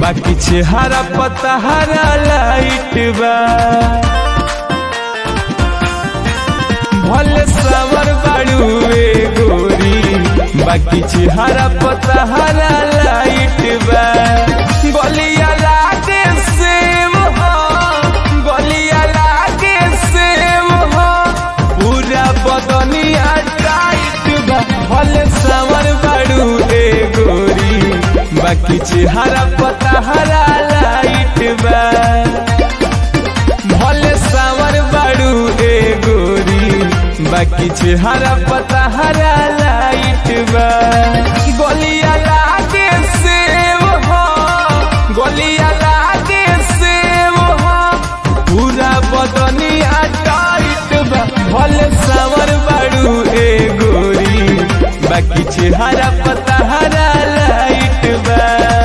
बाकी चेहरा पता हरा लाइट बा भले सावर बाड़ू ए गोरी बाकी चेहरा पता हरा लाइट बा गलिया लागे सेम हो गलिया लागे सेम हो पूरा बदनिया टाइट बा भले सावर बाड़ू ए गोरी बाकी चेहरा पता हरा लाइट बा भले सावर बाड़ू ए गोरी बाकी चेहरा पता हरा लाइट बा गोलिया लागे सेव हो गोलिया लागे सेव हो पूरा बदनिया टाइट बा भले सावर बाड़ू ए गोरी बाकी चेहरा पता हरा लाइट बा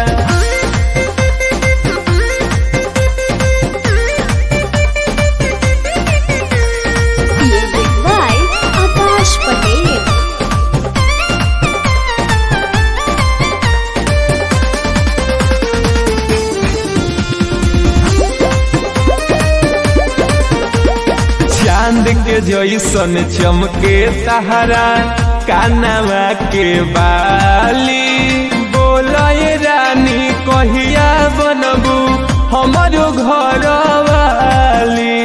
Music by Akash Patel. चांद के जैसन चमके सहारा कानवा के बाली बोलय रानी कहिया बनबू हमारो घर वाली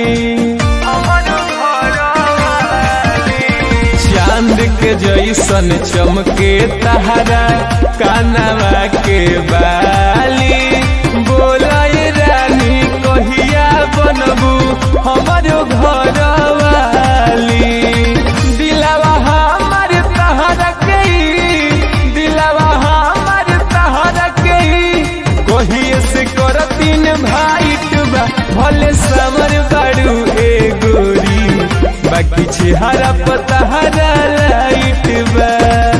चांद के जैसन चमके तहरा कानवा के बाली बोलय रानी कहिया बनबू हमारो घर वाली दिलवा हमार तहरा के दिलवा हमार तहरा के कहिए से करतीन भाइट बा भले समर बाड़ू ए गोरी बाकी चेहरा पता हरा लाइट बा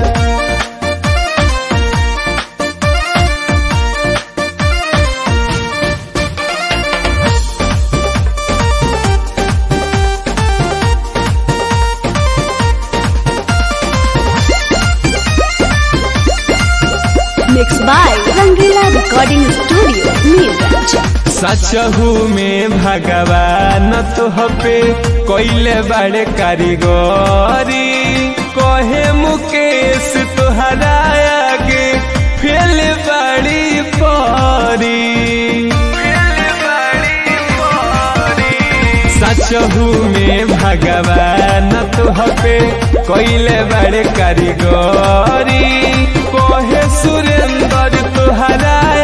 Mixed by Rangila Recording Studio, Neeraj. सचहू में भगवान तोहपे कोइले बड़े कारीगरी कहे मुकेश तोहरा आगे फेल बड़ी परी सचहू में भगवान तोहपे कोइले बड़े कारीगरी कहे सुरेंद्र तोहरा